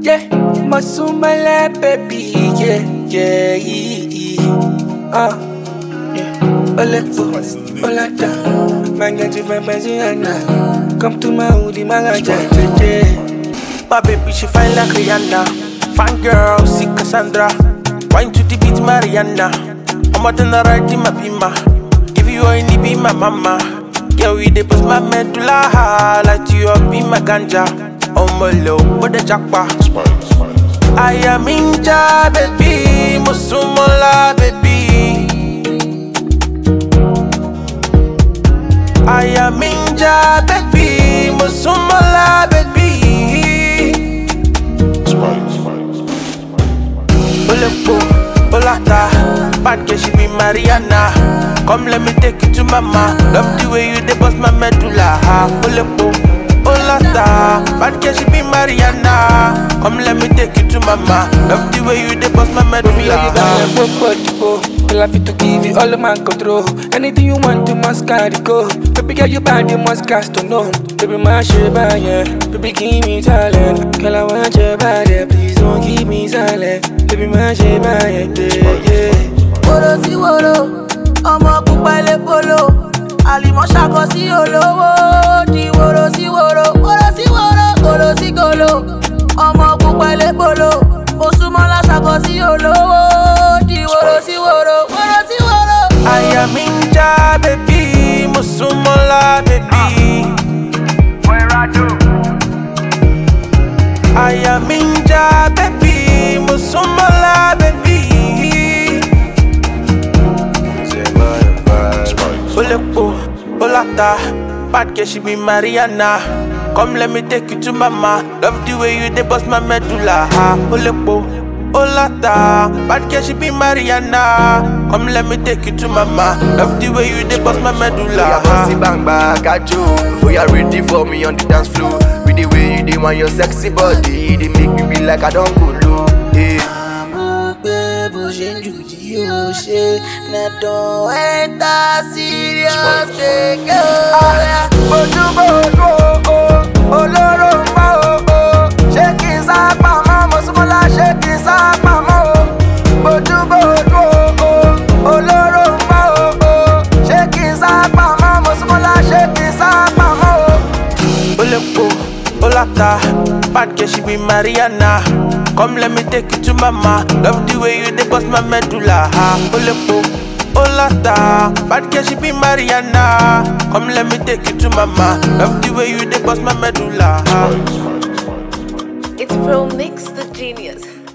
Yeah, Masumala baby, yeah, yeah, yeah, uh, yeah. Olepo, Olata, Manganti Fabaziana. Come to my hoodie, Magaja, yeah. My baby, she fine like Rihanna. Fine girl, see Cassandra. Wine to the beat, Mariana. I'm out in the right in my bima. If you only be my mama. Yeah, we dey bust my medulla. Like you up be my ganja. On my low, with the jackpot. I am ninja, baby. Musumola, baby. I am ninja, baby. Musumola, baby. Olepo, Olata, bad girl she be Mariana. Come let me take you to mama. Love the way you dey bust my medulla. Olepo, Olata, bad girl she be Mariana. Come let me take you to mama. Love the way you dey bust my Baby, you got a medulla. popo, Well, I fit to give you all of my control. Anything you want, you must carry go. Baby, girl, you bad, you must cast to know. Baby, my shit bad, yeah. Baby, give me talent. Girl, I want your body, please don't keep me silent. Baby, my shit bad, yeah, yeah. woro sí woro ọmọ pupa ilé polo àlìmọ́ ṣàkọ sí olówó di woro sí woro woro sí woro gòlò sí gòlò ọmọ pupa ilé polo òṣùmọ́lá ṣàkọ sí olówó di woro sí woro woro sí woro. I am ninja, baby. Musumola, baby. I am ninja, baby. Musumola, baby. Olepo, Olata, bad girl she be Mariana. Come let me take you to mama. Love the way you dey bust my medulla. Olepo, Olata, bad girl she be Mariana. Come let me take you to mama. Love the way you dey bust my Oya medulla. bossy bang bang kajo Oya ready for me on the dance floor With the way you dey want your sexy body They make me be like I don't go low yeah. àmọ́ pé bó ṣe ń jù tí ó ṣe nẹ̀tọ̀ ẹ́ńtà serious kéèké ọ̀rẹ́. Ojúbòjú o, olóró ń bá o, o. ṣé kí n sá pamọ́? Mo súnmọ́ lá ṣé kí n sá pamọ́ o? Ojúbòjú o, olóró ń bá o, o. ṣé kí n sá pamọ́? Mo súnmọ́ lá ṣé kí n sá pamọ́ o? Olepo, Olata, bad girl she be Mariana. Come let me take you to mama. Love the way you dey bust my medulla. Olepo, Olata, bad girl she be Mariana. Come let me take you to mama. Love the way you dey bust my medulla. It's Pro Mix the Genius.